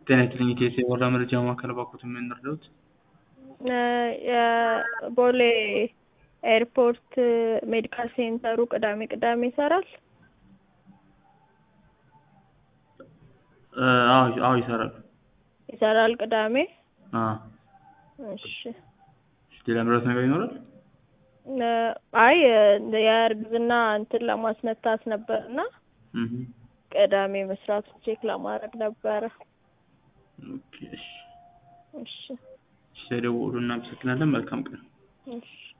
ጤና ይስጥልኝ ኢቴስ የወረዳ መረጃ ማዕከል እባክዎት ምን ልርዳዎት? የቦሌ ኤርፖርት ሜዲካል ሴንተሩ ቅዳሜ ቅዳሜ ይሰራል? አዎ አዎ ይሰራል። ይሰራል ቅዳሜ? አዎ እሺ እሺ ሌላ ምረጥ ነገር ይኖራል? አይ የእርግዝና እንትን ለማስነታት ነበርና እህ ቅዳሜ መስራቱን ቼክ ለማድረግ ነበረ። ኦኬ እሺ እሺ ስለደወሉ እናመሰግናለን። መልካም ቀን። እሺ